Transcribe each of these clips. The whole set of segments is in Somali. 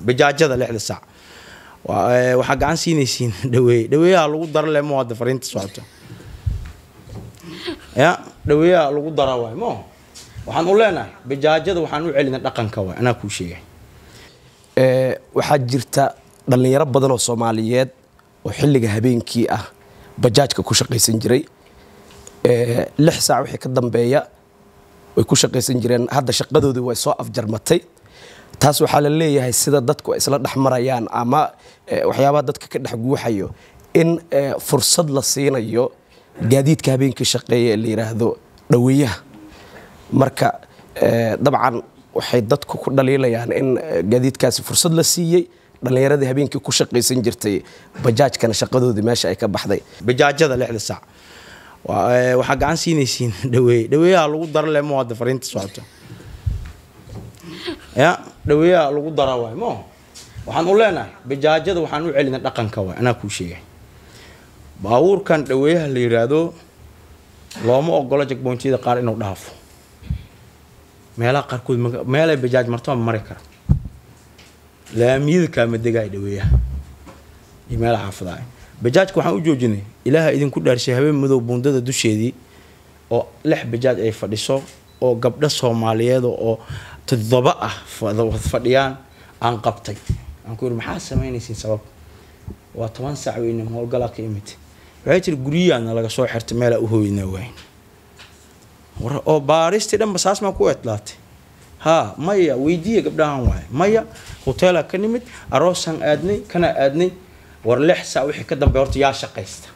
bajaajada lixda sac waxaa gacan siinaysiin dhaweeye dhaweeyaha lagu dara le mo hadda fariinta socoto ya dhaweeyaha lagu dara waay mo waxaan u leenahay bajaajada waxaan u celina dhaqanka waay anaa kuu sheegay waxaa jirta dhallinyaro badan oo soomaaliyeed oo xilliga habeenkii ah bajaajka ku shaqaysan jiray lix saac wixii ka dambeeya way ku shaqaysan jireen hadda shaqadoodii way soo afjarmatay taas waxaa la leeyahay sida dadku ay isla dhex marayaan ama waxyaabaha dadka ka dhex guuxayo in fursad la siinayo gaadiidka habeenkii shaqeeya ee la yidhaahdo dhaweeyaha marka dabcan waxay dadku ku dhaliilayaan in gaadiidkaasi fursad la siiyey dhallinyaradii habeenkii ku shaqaysan jirtay bajaajkana shaqadoodii meesha ay ka baxday bajaajada lixda sac waxaa gacan siinaysiin dhaweeye dhaweeyaha lagu dara le mo hadda fariinta socoto ya dhaweeyaha lagu dara waay mo waxaan u leenahay bajaajada waxaan u celina dhaqanka waay anaa kuu sheegay baabuurkan dhaweeyaha la yiraahdo looma ogolo jagboontyada qaar inuu dhaafo meelaha qaarkood meelay bajaaj martaba mari kara laamiyada kaama degaay dhaweeyaha iyo meelaha xaafadaha bajaajka waxaan u joojinay ilaaha idinku dhaarshay habeen madow buundada dusheedii oo lix bajaaj ay fadhiso oo gabdho soomaaliyeed oo toddoba ah fadhiyaan aan qabtay aan ku yidhi maxaa samaynaysiin sabab waa toban saac weyne howlgalaa ka imid waxay tiri guryahaana laga soo xirtay meelaa u hooynaa waayn oo baaristii dhanba saas maa ku etlaatay haa maya weydiiya gabdhahan waaye maya hoteelaa ka nimid aroosaan aadnay kana aadnay war lix saac wixii ka dambeeya horta yaa shaqaysta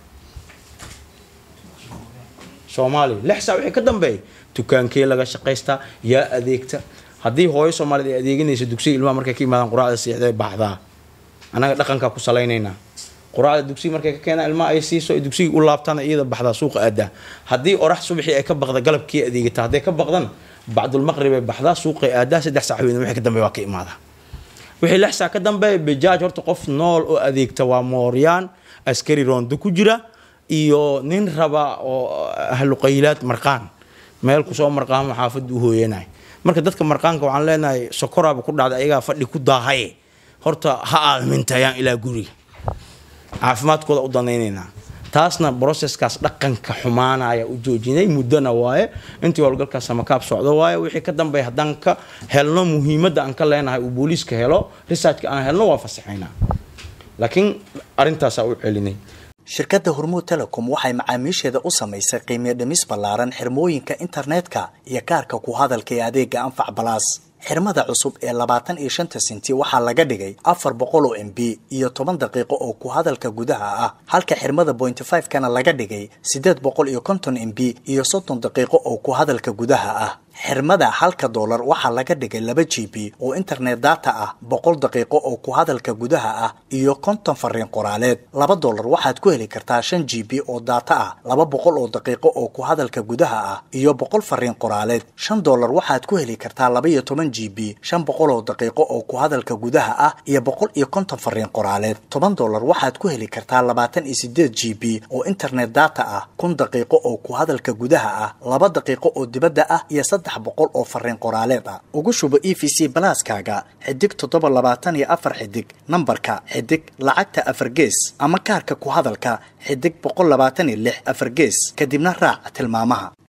soomaaliya lix saac wixii ka dambeeya dukaankee laga shaqaystaa yaa adeegta haddii hooyo soomaaliyed ay adeeganayso dugsiga ilmaha markay ka yimaadaan quraacda siixday baxdaa annaga dhaqankaa ku salaynaynaa quraacda dugsiga markay ka keenaan ilmaha ay siiso ay dugsiga u laabtaan iyada baxdaa suuqa aadaa haddii orax subaxii ay ka baqda galabkii adeegata hadday ka baqdan bacdulmaqrib ay baxdaa suuqay aadaa saddex saac weyn wixii ka dambeeya waa ka imaadaa wixii lix saac ka dambeeya bajaaj horta qof nool oo adeegta waa mooryaan askari roondo ku jira iyo nin raba oo ahluqaylaad marqaan meel kusoo marqaamo xaafadda u hooyanay marka dadka marqaanka waxaan leenahay sokoraaba ku dhacda ayagaa fadhi ku daahaye horta ha aalmintayaan ilaa guriga caafimaadkooda u danaynaynaa taasna broseskaas dhaqanka xumaanaya u joojinay muddona waaye intii howlgalkaas samakaab socdo waaye wixii ka dambeeya haddaan ka helno muhiimadda aan ka leenahay uu booliiska helo researchka aan helno waa fasaxaynaa laakiin arrintaasaa u celinay shirkadda hormuud telecom waxay macaamiisheeda u samaysay qiimiyo dhimis ballaaran xirmooyinka internetka iyo kaarka ku hadalka ee adeega anfac balaas xirmada cusub ee labaatan iyo shanta senti waxaa laga dhigay afar boqol oo m b iyo toban daqiiqo oo ku hadalka gudaha ah halka xirmada bointy five kana laga dhigay siddeed boqol iyo konton m b iyo soddon daqiiqo oo ku hadalka gudaha ah xirmada halka doolar waxaa laga dhigay laba g b oo internet data ah boqol daqiiqo oo ku hadalka gudaha ah iyo konton fariin qoraaleed laba doolar waxaad ku heli kartaa shan g b oo data ah laba boqol oo daqiiqo oo ku hadalka gudaha ah iyo boqol fariin qoraaleed shan doolar waxaad ku heli kartaa laba iyo toban g b shan boqol oo daqiiqo oo ku hadalka gudaha ah iyo boqol iyo konton fariin qoraaleed toban doolar waxaad ku heli kartaa labaatan iyo sideed g b oo internet data ah kun daqiiqo oo ku hadalka gudaha ah laba daqiiqo oo dibadda ah iyo saddex boqol oo fariin qoraaleed ah ugu shubo e v c balaaskaaga xidig toddoba labaatan iyo afar xidig nambarka xidig lacagta afar gees ama kaarka ku hadalka xidig boqol labaatan iyo lix afar gees kadibna raac tilmaamaha